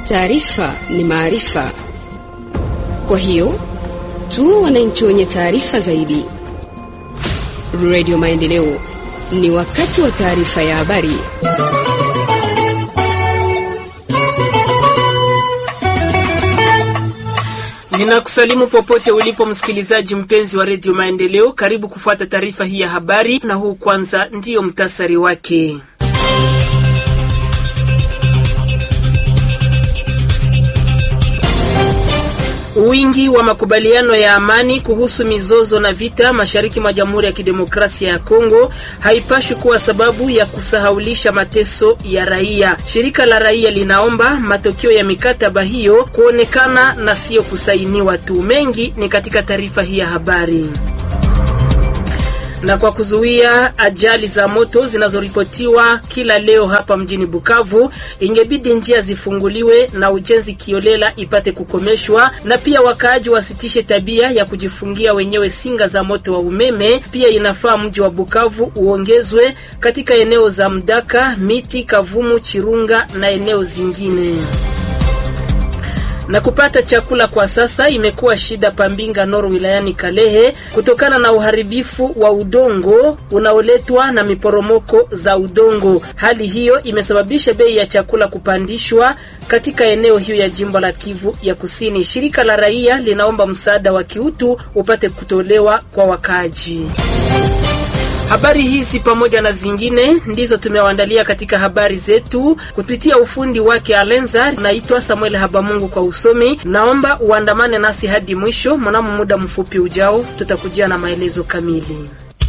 Taarifa ni maarifa, kwa hiyo tu wananchi wenye taarifa zaidi. Radio Maendeleo, ni wakati wa taarifa ya habari. Ninakusalimu popote ulipo msikilizaji mpenzi wa redio Maendeleo, karibu kufuata taarifa hii ya habari, na huu kwanza ndiyo mtasari wake. Wingi wa makubaliano ya amani kuhusu mizozo na vita mashariki mwa Jamhuri ya Kidemokrasia ya Kongo haipashwi kuwa sababu ya kusahaulisha mateso ya raia. Shirika la raia linaomba matokeo ya mikataba hiyo kuonekana na siyo kusainiwa tu. Mengi ni katika taarifa hii ya habari na kwa kuzuia ajali za moto zinazoripotiwa kila leo hapa mjini Bukavu, ingebidi njia zifunguliwe na ujenzi kiolela ipate kukomeshwa, na pia wakaaji wasitishe tabia ya kujifungia wenyewe singa za moto wa umeme. Pia inafaa mji wa Bukavu uongezwe katika eneo za Mdaka, Miti, Kavumu, Chirunga na eneo zingine na kupata chakula kwa sasa imekuwa shida Pambinga Noro wilayani Kalehe kutokana na uharibifu wa udongo unaoletwa na miporomoko za udongo. Hali hiyo imesababisha bei ya chakula kupandishwa katika eneo hiyo ya jimbo la Kivu ya Kusini. Shirika la raia linaomba msaada wa kiutu upate kutolewa kwa wakaaji. Habari hizi pamoja na zingine ndizo tumewaandalia katika habari zetu kupitia ufundi wake Alenza. Naitwa Samuel Habamungu kwa usomi. Naomba uandamane nasi hadi mwisho. Mnamo muda mfupi ujao, tutakujia na maelezo kamili.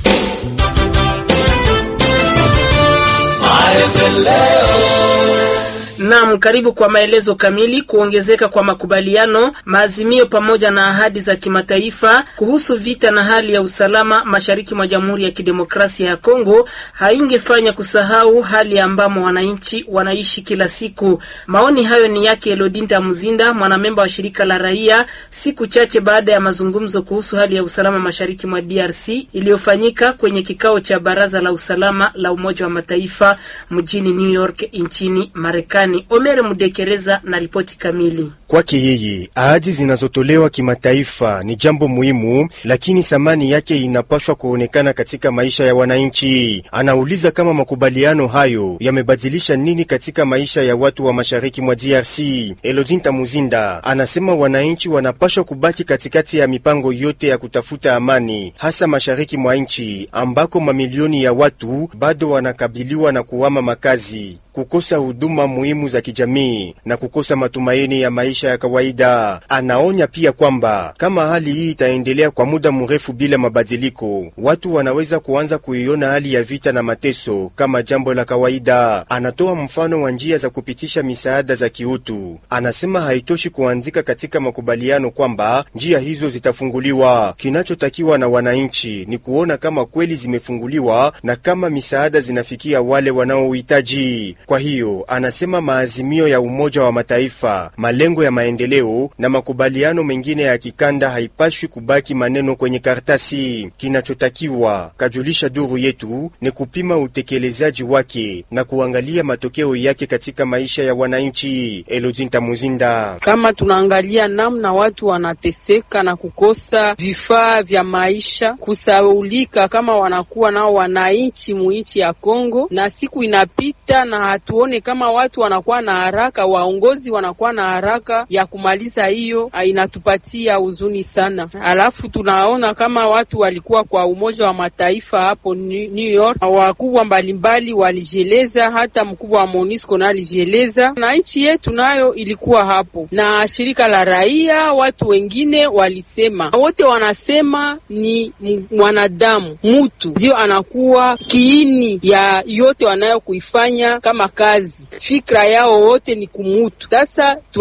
Naam, karibu kwa maelezo kamili. Kuongezeka kwa makubaliano, maazimio pamoja na ahadi za kimataifa kuhusu vita na hali ya usalama mashariki mwa Jamhuri ya Kidemokrasia ya Kongo haingefanya kusahau hali ambamo wananchi wanaishi kila siku. Maoni hayo ni yake Elodinta Muzinda, mwanamemba wa shirika la raia, siku chache baada ya mazungumzo kuhusu hali ya usalama mashariki mwa DRC iliyofanyika kwenye kikao cha Baraza la Usalama la Umoja wa Mataifa mjini New York nchini Marekani. Omere Mudekereza na ripoti kamili. Kwake yeye ahadi zinazotolewa kimataifa ni jambo muhimu, lakini thamani yake inapaswa kuonekana katika maisha ya wananchi. Anauliza kama makubaliano hayo yamebadilisha nini katika maisha ya watu wa mashariki mwa DRC. Elodinta Muzinda anasema wananchi wanapaswa kubaki katikati ya mipango yote ya kutafuta amani, hasa mashariki mwa nchi ambako mamilioni ya watu bado wanakabiliwa na kuhama makazi kukosa huduma muhimu za kijamii na kukosa matumaini ya maisha ya kawaida. Anaonya pia kwamba kama hali hii itaendelea kwa muda mrefu bila mabadiliko, watu wanaweza kuanza kuiona hali ya vita na mateso kama jambo la kawaida. Anatoa mfano wa njia za kupitisha misaada za kiutu. Anasema haitoshi kuandika katika makubaliano kwamba njia hizo zitafunguliwa. Kinachotakiwa na wananchi ni kuona kama kweli zimefunguliwa na kama misaada zinafikia wale wanaohitaji. Kwa hiyo anasema maazimio ya Umoja wa Mataifa, malengo ya maendeleo na makubaliano mengine ya kikanda haipashwi kubaki maneno kwenye karatasi. Kinachotakiwa, kajulisha duru yetu, ni kupima utekelezaji wake na kuangalia matokeo yake katika maisha ya wananchi. Elodinta Muzinda: kama tunaangalia namna watu wanateseka na kukosa vifaa vya maisha, kusaulika kama wanakuwa nao wananchi muinchi ya Kongo, na siku inapita na hatuone kama watu wanakuwa na haraka, waongozi wanakuwa na haraka ya kumaliza hiyo, inatupatia huzuni sana. Alafu tunaona kama watu walikuwa kwa Umoja wa Mataifa hapo New York, wakubwa mbalimbali walijieleza, hata mkubwa wa MONUSCO na alijieleza, na nchi yetu nayo ilikuwa hapo, na shirika la raia, watu wengine walisema, wote wanasema ni mwanadamu, mutu ndio anakuwa kiini ya yote wanayo kuifanya kama kazi fikra yao wote ni kumutu. Sasa tunasema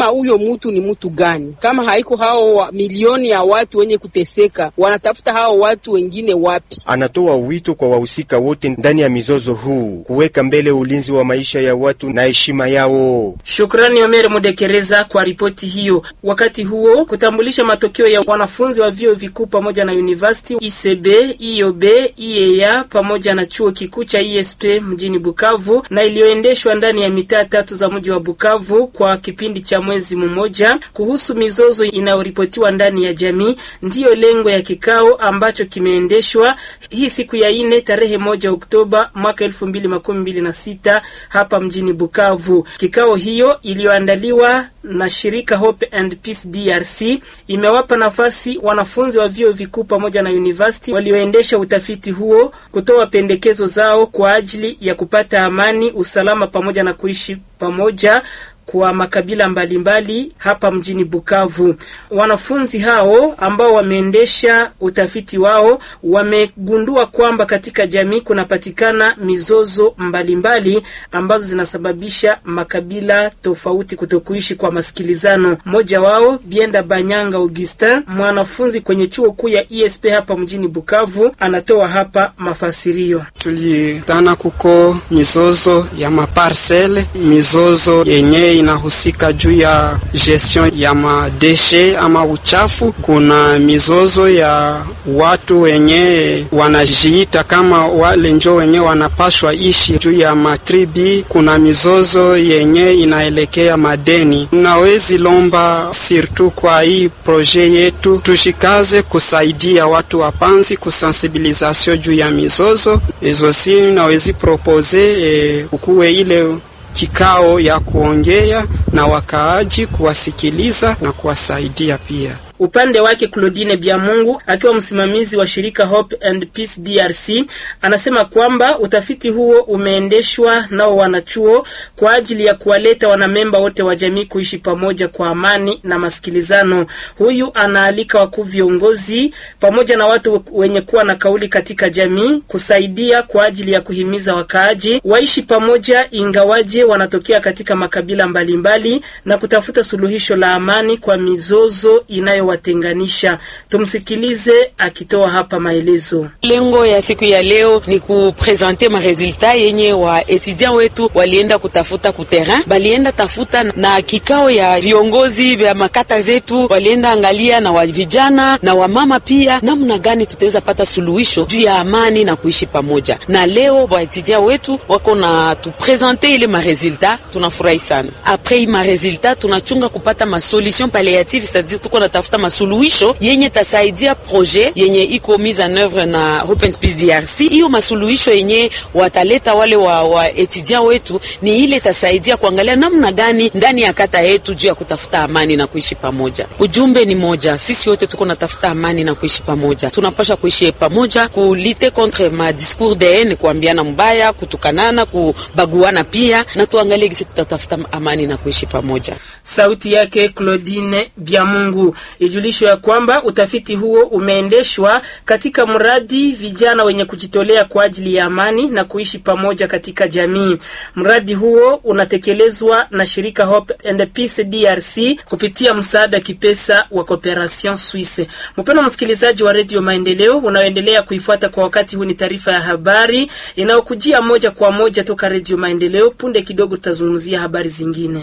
kama huyo mtu ni mtu gani, kama haiko hao wa, milioni ya watu wenye kuteseka, wanatafuta hao watu wengine wapi? Anatoa wito kwa wahusika wote ndani ya mizozo huu kuweka mbele ulinzi wa maisha ya watu na heshima yao. Shukrani Omere Mudekereza kwa ripoti hiyo. Wakati huo kutambulisha matokeo ya wanafunzi wa vyuo vikuu pamoja na university ICB, IOB, IEA pamoja na chuo kikuu cha ISP mjini Bukavu na iliyoendeshwa ndani ya mitaa tatu za mji wa Bukavu kwa kipindi cha mwezi mmoja kuhusu mizozo inayoripotiwa ndani ya jamii, ndiyo lengo ya kikao ambacho kimeendeshwa hii siku ya ine tarehe moja Oktoba mwaka elfu mbili makumi mbili na sita hapa mjini Bukavu. Kikao hiyo iliyoandaliwa na shirika Hope and Peace DRC imewapa nafasi wanafunzi wa vyuo vikuu pamoja na university walioendesha utafiti huo kutoa pendekezo zao kwa ajili ya kupata amani, usalama pamoja na kuishi pamoja kwa makabila mbalimbali mbali hapa mjini Bukavu. Wanafunzi hao ambao wameendesha utafiti wao wamegundua kwamba katika jamii kunapatikana mizozo mbalimbali mbali ambazo zinasababisha makabila tofauti kutokuishi kwa masikilizano. Mmoja wao Bienda Banyanga Augustin, mwanafunzi kwenye chuo kuu ya ESP hapa mjini Bukavu, anatoa hapa mafasirio. Tulitana kuko mizozo ya maparsele, mizozo yenye inahusika juu ya gestion ya madeshe ama uchafu. Kuna mizozo ya watu wenye wanajiita kama wale njo wenye wanapashwa ishi juu ya matribi. Kuna mizozo yenye inaelekea madeni. Nawezi lomba sirtu kwa hii proje yetu tushikaze kusaidia watu wapanzi kusensibilizasio juu ya mizozo ezo, si nawezi propose e, ukuwe ile kikao ya kuongea na wakaaji, kuwasikiliza na kuwasaidia pia. Upande wake Claudine Biamungu akiwa msimamizi wa shirika Hope and Peace DRC anasema kwamba utafiti huo umeendeshwa nao wanachuo kwa ajili ya kuwaleta wanamemba wote wa jamii kuishi pamoja kwa amani na masikilizano. Huyu anaalika wakuu viongozi pamoja na watu wenye kuwa na kauli katika jamii kusaidia kwa ajili ya kuhimiza wakaaji waishi pamoja, ingawaje wanatokea katika makabila mbalimbali mbali, na kutafuta suluhisho la amani kwa mizozo inayo watenganisha. Tumsikilize akitoa hapa maelezo. Lengo ya siku ya leo ni kupresente maresulta yenye wa etudiant wetu walienda kutafuta kuterrain, balienda tafuta na kikao ya viongozi vya makata zetu, walienda angalia na wa vijana na wamama pia, namna gani tutaweza pata suluhisho juu ya amani na kuishi pamoja. Na leo wa etudiant wetu wako na tupresente ile maresulta, tunafurahi sana. Apres hii maresulta tunachunga kupata masolution palliative, c'est-à-dire tuko na tafuta masuluhisho yenye tasaidia projet yenye iko mise en oeuvre na Open Space DRC. Hiyo masuluhisho yenye wataleta wale wa, wa etudiant wetu ni ile tasaidia kuangalia namna gani ndani ya kata yetu juu ya kutafuta amani na kuishi pamoja. Ujumbe ni moja, sisi wote tuko natafuta amani na kuishi pamoja, tunapasha kuishi pamoja, kulite contre ma discours de haine, kuambiana mbaya, kutukanana, kubaguana pia, na tuangalie gisi tutatafuta amani na kuishi pamoja. Sauti yake Claudine Biamungu. Ijulishwe ya kwamba utafiti huo umeendeshwa katika mradi vijana wenye kujitolea kwa ajili ya amani na kuishi pamoja katika jamii. Mradi huo unatekelezwa na shirika Hope and Peace DRC kupitia msaada kipesa wa Cooperation Suisse. Mpendwa msikilizaji wa Radio Maendeleo unaoendelea kuifuata kwa wakati huu, ni taarifa ya habari inayokujia moja kwa moja toka Radio Maendeleo. Punde kidogo tutazungumzia habari zingine.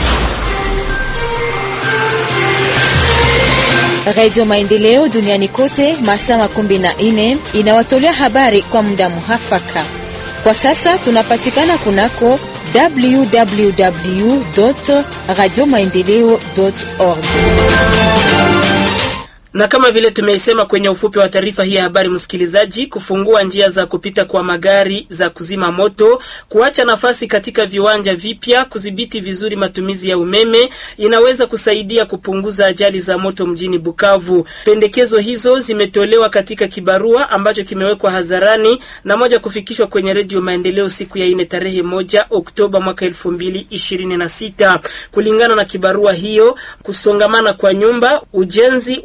Radio Maendeleo duniani kote masaa makumi na nne inawatolea habari kwa muda muhafaka. Kwa sasa tunapatikana kunako www radio maendeleo org na kama vile tumeisema kwenye ufupi wa taarifa hii ya habari, msikilizaji, kufungua njia za kupita kwa magari za kuzima moto, kuacha nafasi katika viwanja vipya, kudhibiti vizuri matumizi ya umeme inaweza kusaidia kupunguza ajali za moto mjini Bukavu. Pendekezo hizo zimetolewa katika kibarua ambacho kimewekwa hadharani na moja kufikishwa kwenye Redio Maendeleo siku ya ine tarehe moja Oktoba mwaka elfu mbili ishirini na sita. Kulingana na kibarua hiyo, kusongamana kwa nyumba, ujenzi usio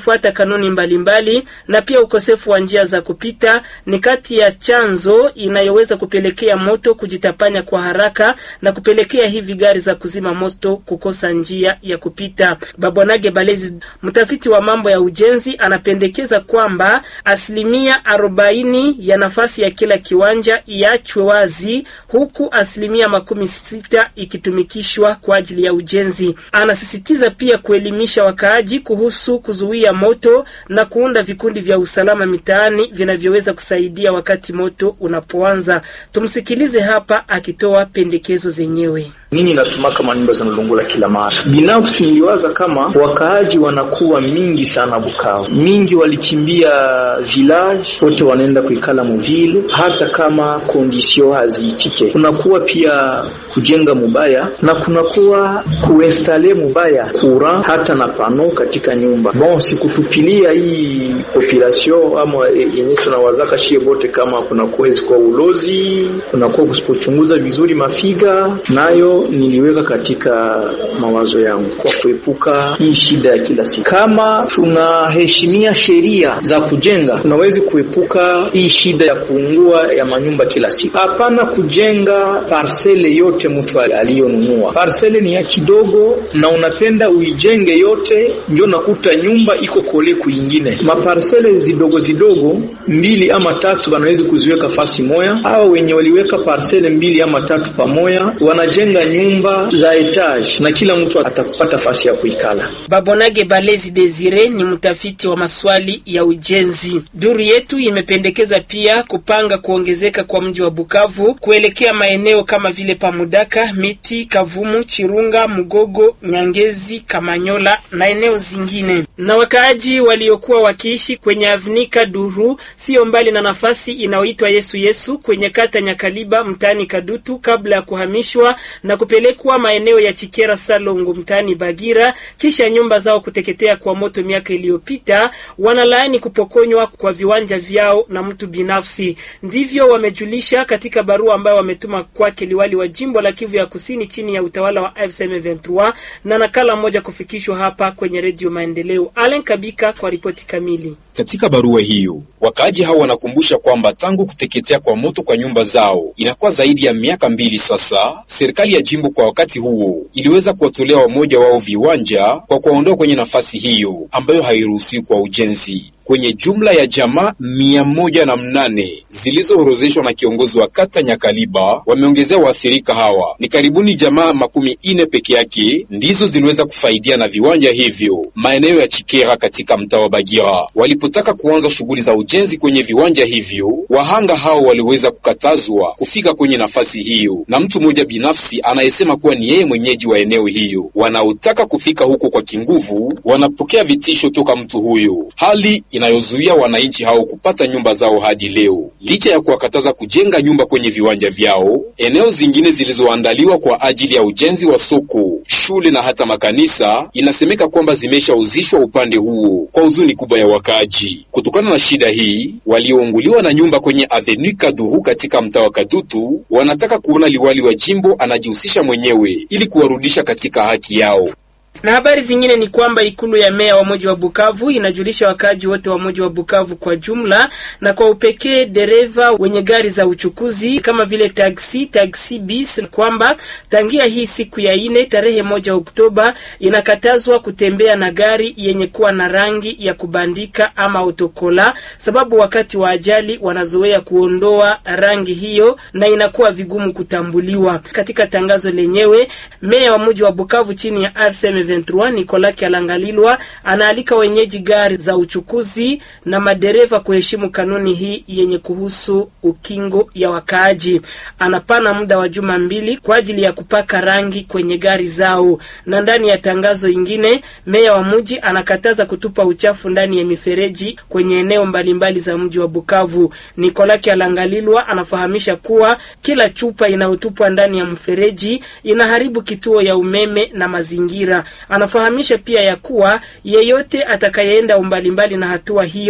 kutokufuata kanuni mbalimbali mbali, na pia ukosefu wa njia za kupita ni kati ya chanzo inayoweza kupelekea moto kujitapanya kwa haraka na kupelekea hivi gari za kuzima moto kukosa njia ya kupita. Babwanage Balezi, mtafiti wa mambo ya ujenzi, anapendekeza kwamba asilimia arobaini ya nafasi ya kila kiwanja iachwe wazi huku asilimia makumi sita ikitumikishwa kwa ajili ya ujenzi. Anasisitiza pia kuelimisha wakaaji kuhusu kuzuia moto na kuunda vikundi vya usalama mitaani vinavyoweza kusaidia wakati moto unapoanza. Tumsikilize hapa akitoa pendekezo zenyewe. Nini natumaka manyumba zinalungula kila mara? Binafsi niliwaza kama wakaaji wanakuwa mingi sana Bukavu, mingi walikimbia village, wote wanaenda kuikala muvile, hata kama kondisio haziitike. Kunakuwa pia kujenga mubaya na kunakuwa kuinstale mubaya kura hata na pano katika nyumba. Bon, sikutupilia hii population ama yenye tunawazaka shie bote, kama kunakuwa kwa ulozi, kunakuwa kusipochunguza vizuri mafiga nayo niliweka katika mawazo yangu kwa kuepuka hii shida ya kila siku. Kama tunaheshimia sheria za kujenga, tunawezi kuepuka hii shida ya kuungua ya manyumba kila siku. Hapana kujenga parsele yote mtu aliyonunua. Parsele ni ya kidogo na unapenda uijenge yote, ndio nakuta nyumba iko kole kuingine. Maparsele zidogo zidogo mbili ama tatu wanawezi kuziweka fasi moya. Hawa wenye waliweka parsele mbili ama tatu pamoja wanajenga nyumba za etage na kila mtu atapata fasi ya kuikala. Babonage Balezi Desire ni mtafiti wa maswali ya ujenzi. Duru yetu imependekeza pia kupanga kuongezeka kwa mji wa Bukavu kuelekea maeneo kama vile Pamudaka, Miti, Kavumu, Chirunga, Mugogo, Nyangezi, Kamanyola na eneo zingine. Na wakaaji waliokuwa wakiishi kwenye Avnika Duru sio mbali na nafasi inayoitwa Yesu Yesu kwenye kata Nyakaliba mtaani Kadutu kabla ya kuhamishwa na kupelekwa maeneo ya Chikera Salongo mtaani Bagira kisha nyumba zao kuteketea kwa moto miaka iliyopita, wanalaani kupokonywa kwa viwanja vyao na mtu binafsi. Ndivyo wamejulisha katika barua ambayo wametuma kwake liwali wa jimbo la Kivu ya Kusini chini ya utawala wa M23 na nakala moja kufikishwa hapa kwenye Redio Maendeleo. Allen Kabika kwa ripoti kamili. Katika barua hiyo wakaaji hao wanakumbusha kwamba tangu kuteketea kwa moto kwa nyumba zao inakuwa zaidi ya miaka mbili sasa. Serikali ya jimbo kwa wakati huo iliweza kuwatolea wamoja wao viwanja kwa kuwaondoa kwenye nafasi hiyo ambayo hairuhusiwi kwa ujenzi. Kwenye jumla ya jamaa mia moja na mnane zilizoorozeshwa na kiongozi wa kata Nyakaliba, wameongezea waathirika hawa ni karibuni jamaa makumi ine peke yake ndizo ziliweza kufaidia na viwanja hivyo maeneo ya Chikera katika mtaa wa Bagira. Walipotaka kuanza shughuli za ujenzi kwenye viwanja hivyo, wahanga hao waliweza kukatazwa kufika kwenye nafasi hiyo na mtu mmoja binafsi anayesema kuwa ni yeye mwenyeji wa eneo hiyo. Wanaotaka kufika huko kwa kinguvu wanapokea vitisho toka mtu huyo, hali inayozuia wananchi hao kupata nyumba zao hadi leo. Licha ya kuwakataza kujenga nyumba kwenye viwanja vyao, eneo zingine zilizoandaliwa kwa ajili ya ujenzi wa soko, shule na hata makanisa, inasemeka kwamba zimeshauzishwa upande huo kwa huzuni kubwa ya wakaaji. Kutokana na shida hii, waliounguliwa na nyumba kwenye Avenue Kaduru katika mtaa wa Kadutu wanataka kuona liwali wa jimbo anajihusisha mwenyewe ili kuwarudisha katika haki yao. Na habari zingine ni kwamba ikulu ya meya wa mji wa Bukavu inajulisha wakaaji wote wa mji wa Bukavu kwa jumla na kwa upekee dereva wenye gari za uchukuzi kama vile taksi, taksi bis kwamba tangia hii siku ya ine tarehe moja Oktoba inakatazwa kutembea na gari yenye kuwa na rangi ya kubandika ama otokola, sababu wakati wa ajali wanazoea kuondoa rangi hiyo na inakuwa vigumu kutambuliwa. Katika tangazo lenyewe, meya wa mji wa Bukavu chini ya RCM 23 Nicolas Kyalangalilwa anaalika wenyeji gari za uchukuzi na madereva kuheshimu kanuni hii yenye kuhusu ukingo ya wakaaji. Anapana muda wa juma mbili kwa ajili ya kupaka rangi kwenye gari zao. Na ndani ya tangazo ingine, meya wa mji anakataza kutupa uchafu ndani ya mifereji kwenye eneo mbalimbali za mji wa Bukavu. Nicolas Kyalangalilwa anafahamisha kuwa kila chupa inayotupwa ndani ya mfereji inaharibu kituo ya umeme na mazingira. Anafahamisha pia ya kuwa yeyote atakayeenda umbali mbali na hatua hiyo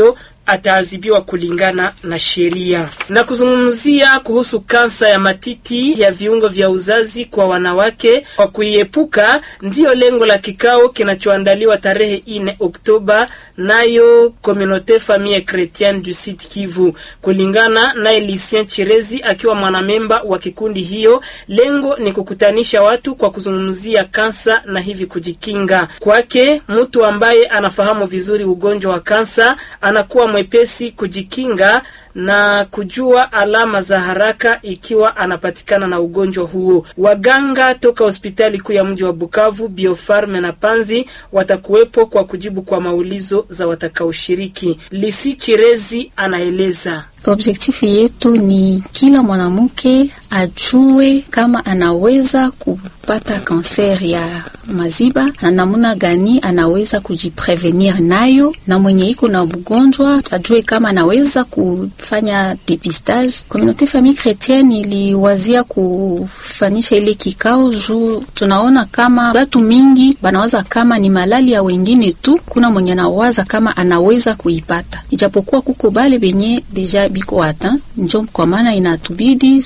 ataadhibiwa kulingana na sheria. Na kuzungumzia kuhusu kansa ya matiti ya viungo vya uzazi kwa wanawake kwa kuiepuka, ndiyo lengo la kikao kinachoandaliwa tarehe 4 Oktoba nayo Communaute Famille Chrétienne du Sud Kivu. Kulingana naye Lucien Chirezi akiwa mwanamemba wa kikundi hiyo, lengo ni kukutanisha watu kwa kuzungumzia kansa na hivi kujikinga. Kwake mtu ambaye anafahamu vizuri ugonjwa wa kansa anakuwa mwepesi kujikinga na kujua alama za haraka ikiwa anapatikana na ugonjwa huo. Waganga toka hospitali kuu ya mji wa Bukavu, Biofarme na Panzi watakuwepo kwa kujibu kwa maulizo za watakaoshiriki. Lisi Chirezi anaeleza. Objektifu yetu ni kila mwanamke ajue kama anaweza kupata kanser ya maziba na namuna gani anaweza kujiprevenir nayo, na mwenye iko na mgonjwa ajue kama anaweza kufanya depistage. Communauté Famille Chrétienne iliwazia kufanisha ile kikao juu tunaona kama batu mingi banawaza kama ni malali ya wengine tu, kuna mwenye anawaza kama anaweza kuipata, ijapokuwa kuko bale benye deja biko ata njo kwa maana inatubidi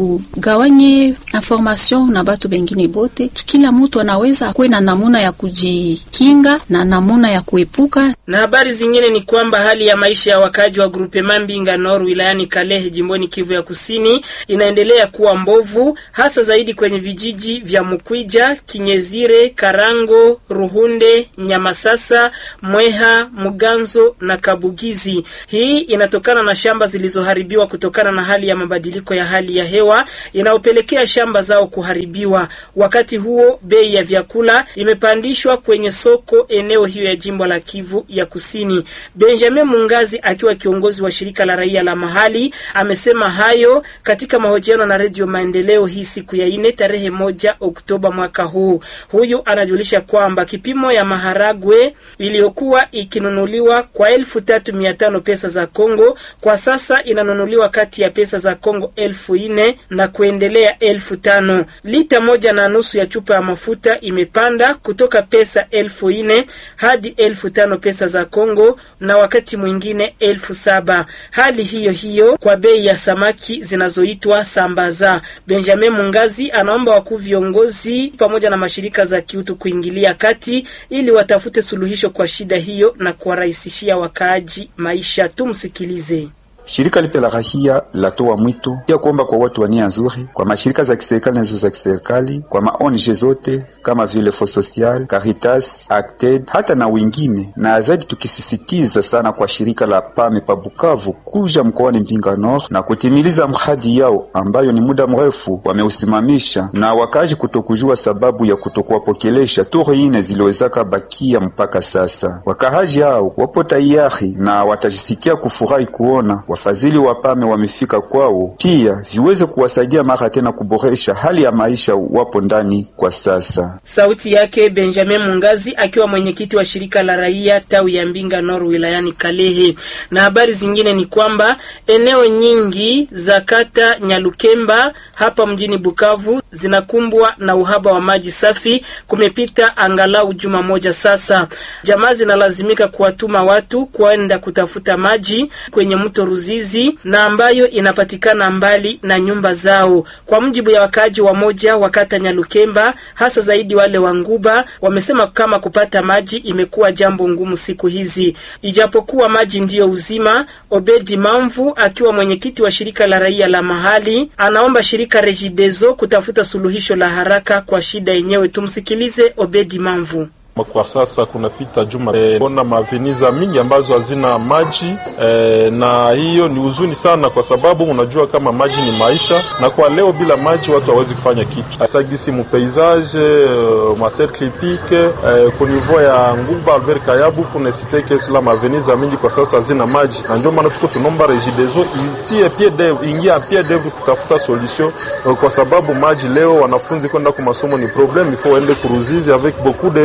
tugawanye information na batu bengine bote, kila mtu anaweza akuwe na namuna ya kujikinga na namuna ya kuepuka. Na habari zingine ni kwamba hali ya maisha ya wakaaji wa grupe Mambinga Nord wilayani Kalehe jimboni Kivu ya Kusini inaendelea kuwa mbovu, hasa zaidi kwenye vijiji vya Mukwija, Kinyezire, Karango, Ruhunde, Nyamasasa, Mweha, Muganzo na Kabugizi. Hii inatokana na shamba zilizoharibiwa kutokana na hali ya mabadiliko ya hali ya hewa inayopelekea shamba zao kuharibiwa. Wakati huo bei ya vyakula imepandishwa kwenye soko eneo hiyo ya jimbo la Kivu ya Kusini. Benjamin Mungazi akiwa kiongozi wa shirika la raia la mahali amesema hayo katika mahojiano na Redio Maendeleo hii siku ya ine tarehe moja Oktoba mwaka huu. Huyu anajulisha kwamba kipimo ya maharagwe iliyokuwa ikinunuliwa kwa elfu tatu mia tano pesa za Kongo kwa sasa inanunuliwa kati ya pesa za Kongo elfu ine na kuendelea elfu tano. Lita moja na nusu ya chupa ya mafuta imepanda kutoka pesa elfu ine hadi elfu tano pesa za Kongo na wakati mwingine elfu saba. Hali hiyo hiyo kwa bei ya samaki zinazoitwa sambaza. Benjamin Mungazi anaomba wakuu viongozi pamoja na mashirika za kiutu kuingilia kati ili watafute suluhisho kwa shida hiyo na kuwarahisishia wakaaji maisha. Tumsikilize. Shirika lipe la rahia latoa mwito pia kuomba kwa watu wa nia nzuri, kwa mashirika za kiserikali na zisizo za kiserikali, kwa ma ONG zote kama vile Fo Social, Caritas, Acted hata na wengine, na zaidi tukisisitiza sana kwa shirika la Pame pa Bukavu kuja mkoani Mpinga Nord na kutimiliza mradi yao ambayo ni muda mrefu wameusimamisha, na wakaji kutokujua sababu ya kutokuwapokelesha toro ine ziliwezaka bakia mpaka sasa. Wakahaji hao wapo tayari na watajisikia kufurahi kuona wafadhili wa Pame wamefika kwao, pia viweze kuwasaidia mara tena kuboresha hali ya maisha wapo ndani kwa sasa. Sauti yake Benjamin Mungazi akiwa mwenyekiti wa shirika la raia tawi ya Mbinga Nord wilayani Kalehe. Na habari zingine ni kwamba eneo nyingi za kata Nyalukemba hapa mjini Bukavu zinakumbwa na uhaba wa maji safi. Kumepita angalau juma moja sasa, jamaa zinalazimika kuwatuma watu kwenda kutafuta maji kwenye mto Ruzizi na ambayo inapatikana mbali na nyumba zao. Kwa mujibu ya wakaaji wa moja wa kata Nyalukemba, hasa zaidi wale wa Nguba, wamesema kama kupata maji imekuwa jambo ngumu siku hizi, ijapokuwa maji ndiyo uzima. Obedi Mamvu akiwa mwenyekiti wa shirika la raia la mahali anaomba shirika Regideso kutafuta suluhisho la haraka kwa shida yenyewe. Tumsikilize Obedi Mamvu. Kwa sasa kunapita juma e, ona maveniza mingi ambazo hazina maji e, na hiyo ni huzuni sana, kwa sababu unajua kama maji ni maisha, na kwa leo bila maji watu hawezi kufanya kitu. Sagisi mu paysage uh, maser clipique uh, ku niveau ya Nguba Albert Kayabu kuna siteke sila maveniza mingi kwa sasa hazina maji, na ndio maana tuko tunomba Regideso itie pied d'oeuvre, ingia pied d'oeuvre kutafuta solution uh, kwa sababu maji leo wanafunzi kwenda kwa masomo ni problem, il faut ende kuruzizi avec beaucoup de risques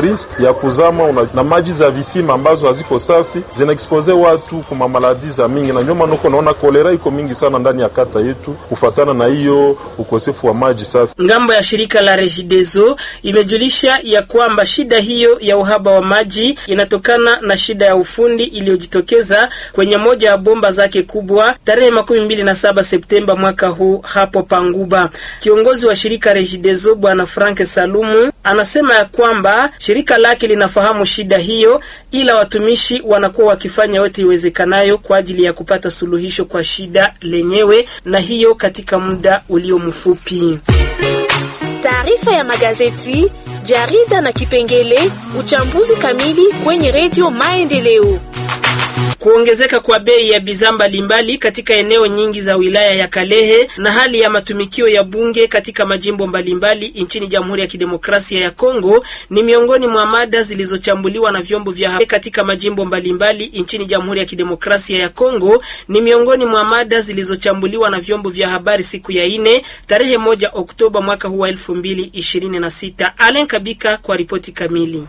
ya kuzama una, na maji za visima ambazo haziko safi zinaexpose watu kuma maladi za mingi, na ndio maana uko naona kolera iko mingi sana ndani ya kata yetu kufatana na hiyo ukosefu wa maji safi. Ngambo ya shirika la Regideso imejulisha ya kwamba shida hiyo ya uhaba wa maji inatokana na shida ya ufundi iliyojitokeza kwenye moja ya bomba zake kubwa tarehe makumi mbili na saba Septemba mwaka huu hapo Panguba. Kiongozi wa shirika Regideso bwana Frank Salumu anasema ya kwamba shirika lake linafahamu shida hiyo, ila watumishi wanakuwa wakifanya yote iwezekanayo kwa ajili ya kupata suluhisho kwa shida lenyewe, na hiyo katika muda ulio mfupi. Taarifa ya magazeti, jarida na kipengele uchambuzi kamili kwenye redio Maendeleo. Kuongezeka kwa bei ya bidhaa mbalimbali katika eneo nyingi za wilaya ya Kalehe na hali ya matumikio ya bunge katika majimbo mbalimbali nchini Jamhuri ya Kidemokrasia ya Kongo ni miongoni mwa mada zilizochambuliwa na vyombo vya habari katika majimbo mbalimbali nchini Jamhuri ya Kidemokrasia ya Kongo ni miongoni mwa mada zilizochambuliwa na vyombo vya habari siku ya ine tarehe moja Oktoba mwaka huu wa elfu mbili ishirini na sita. Alen Kabika kwa ripoti kamili.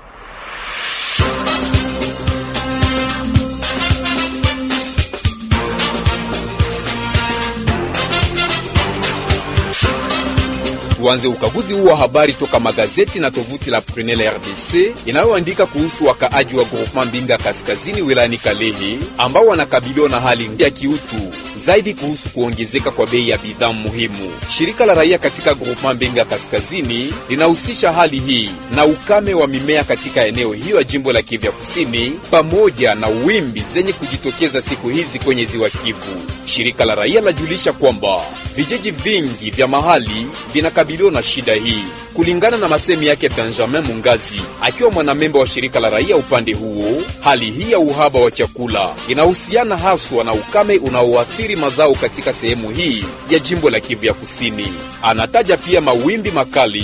Tuanze ukaguzi huu wa habari toka magazeti na tovuti la Prunelle RDC inayoandika kuhusu wakaaji wa groupement Mbinga kaskazini wilayani Kalehe ambao wanakabiliwa na hali ya kiutu zaidi kuhusu kuongezeka kwa bei ya bidhaa muhimu. Shirika la raia katika groupement Mbinga kaskazini linahusisha hali hii na ukame wa mimea katika eneo hiyo ya jimbo la Kivu Kusini pamoja na wimbi zenye kujitokeza siku hizi kwenye ziwa Kivu. Shirika la raia lajulisha kwamba vijiji vingi vya mahali vinakabiliwa na shida hii. Kulingana na masemi yake Benjamin Mungazi, akiwa mwanamemba wa shirika la raia upande huo, hali hii ya uhaba wa chakula inahusiana haswa na ukame unaoathiri mazao katika sehemu hii ya jimbo la Kivu ya Kusini. Anataja pia mawimbi makali